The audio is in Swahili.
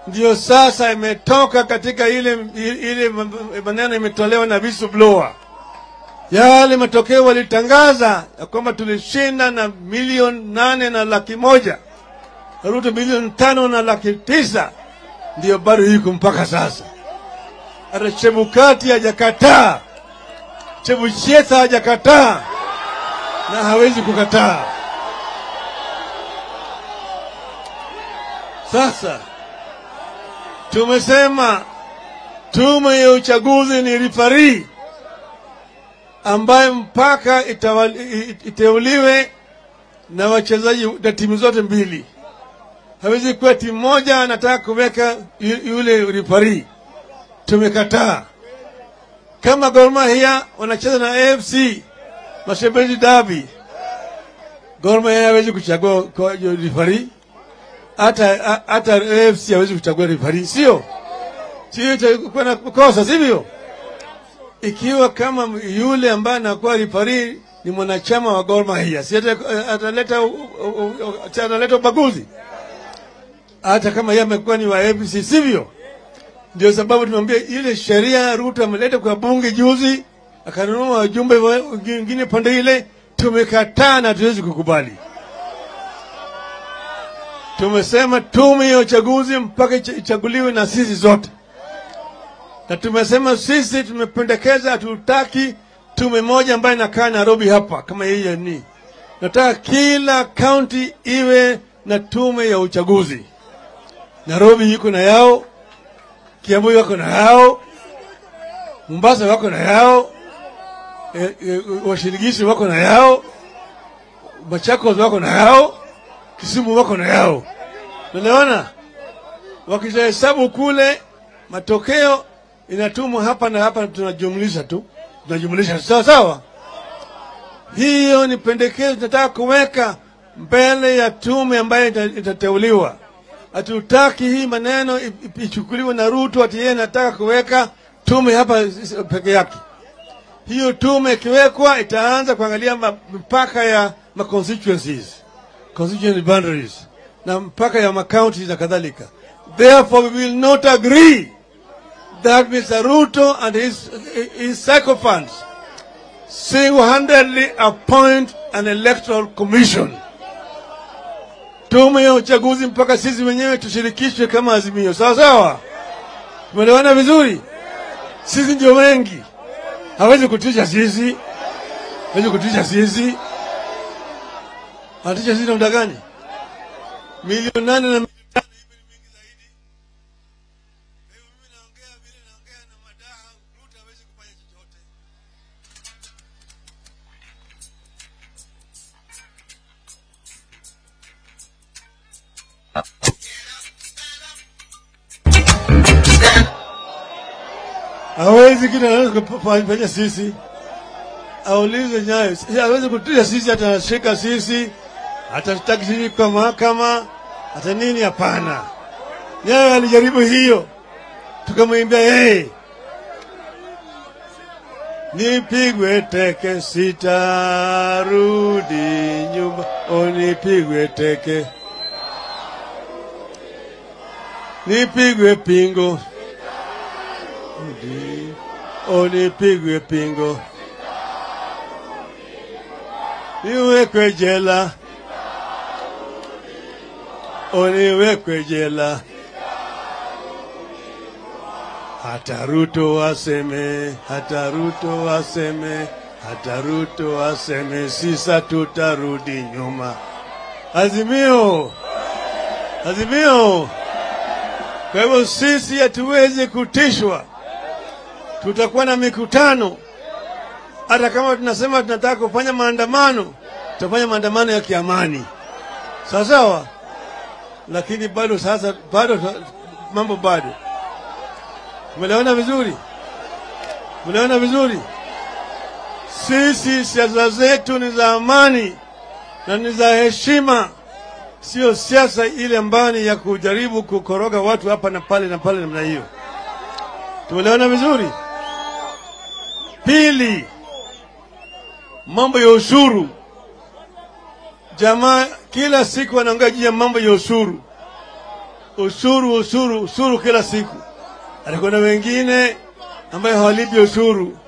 ndiyo sasa imetoka katika ile ile maneno imetolewa na whistleblower. Yale matokeo walitangaza ya kwamba tulishinda na milioni nane na laki moja Ruto milioni tano na laki tisa ndiyo bado iko mpaka sasa. Hata Chebukati hajakataa, Chebucheta hajakataa na hawezi kukataa. Sasa tumesema tume ya uchaguzi ni rifari ambaye mpaka itawali- iteuliwe na wachezaji na timu zote mbili. Hawezi kuwa timu moja anataka kuweka yu- yule rifari. Tumekataa. Kama Gor Mahia wanacheza na AFC Mashembezi Derby, Gor Mahia hawezi kuchagua kwa rifari hata hata AFC hawezi kuchagua rifari, sio sio, itakuwa na kosa, sivyo? Ikiwa kama yule ambaye anakuwa rifari ni mwanachama wa Gor Mahia, si ata- ataleta u- u- u- si ataleta ubaguzi, hata kama yeye amekuwa ni wa AFC, sivyo? Ndio sababu tumwambia ile sheria Ruto ameleta kwa bunge juzi, akanunua wajumbe wa- wengine pande ile, tumekataa na tuwezi kukubali. Tumesema tume ya uchaguzi mpaka icha- ichaguliwe na sisi zote, na tumesema sisi tumependekeza, hatutaki tume moja ambayo inakaa Nairobi hapa kama hiyo ni, nataka kila kaunti iwe na tume ya uchaguzi. Nairobi iko na yao, Kiambu wako na yao, Mombasa wako na yao, e, e, washirikishi wako na yao, Machakos wako na yao, Kisumu wako na yao. Unaona, wakishahesabu kule matokeo inatumwa hapa na hapa, tunajumlisha tu, tunajumlisha sawa sawa. Hiyo ni pendekezo tunataka kuweka mbele ya tume ambayo ita- itateuliwa. Hatutaki hii maneno i- i- ichukuliwe na Ruto ati yeye anataka kuweka tume hapa s- peke yake. Hiyo tume ikiwekwa itaanza kuangalia ma- mipaka ya ma constituencies, constituency boundaries na mpaka ya makaunti na kadhalika. Therefore we will not agree that Mr. Ruto and his, his sycophants single-handedly appoint an electoral commission. Tume ya uchaguzi mpaka sisi wenyewe tushirikishwe kama Azimio, sawa sawa. Tumeelewana vizuri? Sisi ndio wengi, hawezi kutisha sisi, hawezi kutisha sisi. Anatisha sisi namna gani? Milioni nane na milioni tano hivi ni mingi zaidi. Kwa hiyo mimi naongea vile naongea na madaha, Ruto hawezi kufanya chochote. hawezi kitu anaweza kufanya sisi, aulize Nyayo, Si- hawezi kutisha sisi, hata anashika sisi, hatataki sisi kwa mahakama, hata nini? Hapana. Nyayo alijaribu hiyo, tukamwimbia yeye, nipigwe teke sitarudi nyumba, o nipigwe teke, nipigwe pingo Rudi, unipigwe pingo, niwekwe jela, uniwekwe jela, hata Ruto aseme, hata Ruto aseme, hata Ruto aseme, sisa tutarudi nyuma. Azimio, azimio. Kwa hivyo sisi hatuwezi kutishwa, tutakuwa na mikutano. Hata kama tunasema tunataka kufanya maandamano, tutafanya maandamano ya kiamani, sawa sawa, lakini bado sasa, bado mambo bado. Umeelewana vizuri? Umeelewana vizuri? Sisi siasa zetu ni za amani na ni za heshima sio siasa ile ambayo ni ya kujaribu kukoroga watu hapa na pale na pale namna hiyo. Tumeelewana vizuri? Pili, mambo ya ushuru. Jamaa kila siku wanaongea juu ya mambo ya ushuru. ushuru ushuru ushuru kila siku. Alikuwa na wengine ambayo hawalipi ushuru.